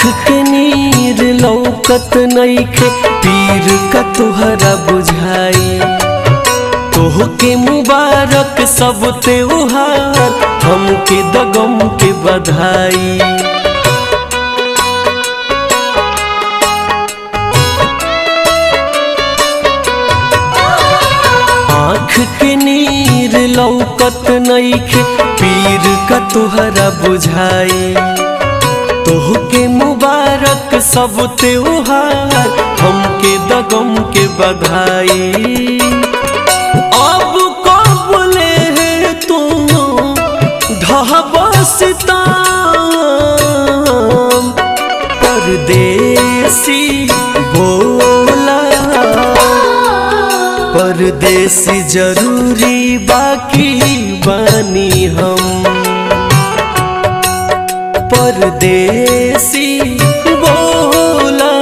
के नीर लौकत नईखे पीर का तुहरा बुझाई तोहके मुबारक सब त्योहार हमके दगम के बधाई आँख के नीर लौकत नईखे पीर का तुहरा बुझाई तोहके मुबारक सब त्योहार हमके दगम के बधाई अब कबले है तू ढहबसता परदेसी बोला परदेसी जरूरी बाकी बानी हम परदेसी बोला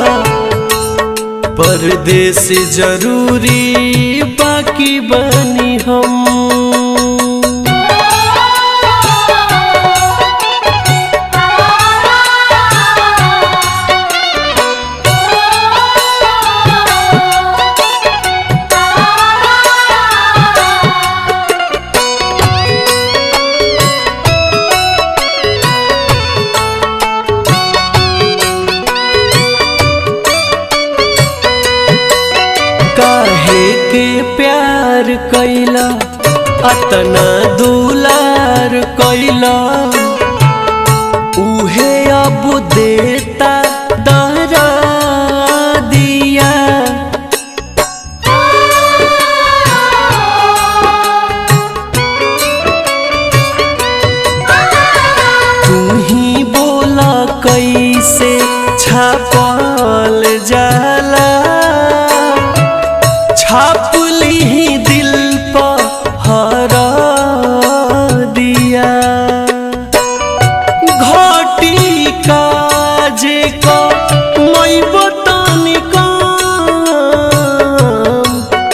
परदेसी जरूरी बाकी बानी हम काहे के प्यार कैला अतना दुलार कैला उहे अब देता दहरा दिया तू ही बोला कैसे छापल जाला छाप ली दिल पर हरा दिया घटी काजे का मैं बतानी काम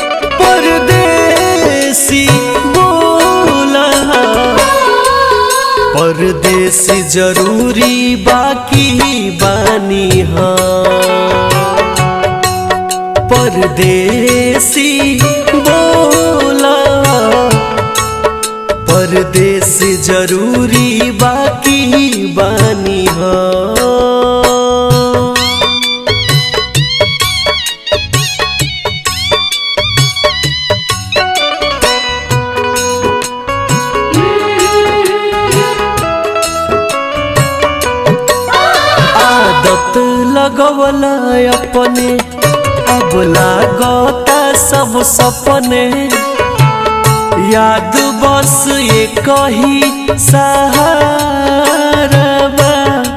परदेसी बोला परदेसी जरूरी बाकी बानी हाँ परदेसी बोला परदेसी जरूरी बाकी बानी हाँ आदत लगवला अपने अब लागता सब सपने याद बस ये कही सहारा बा।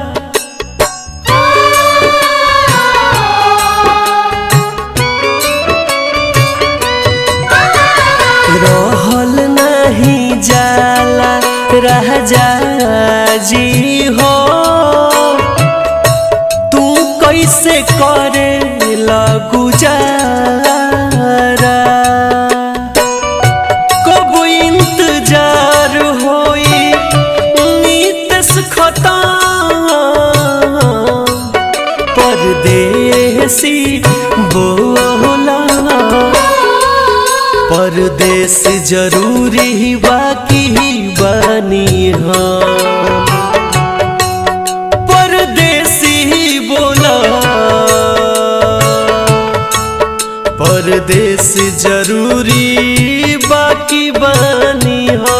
रहल नहीं जाला रह जा जी हो तू कैसे करे गुजारा कब इंतजार होई नीतस खता परदेसी बोला परदेस जरूरी बाकी बानी हाँ परदेसी बोला परदेस जरूरी बाकी बानी हाँ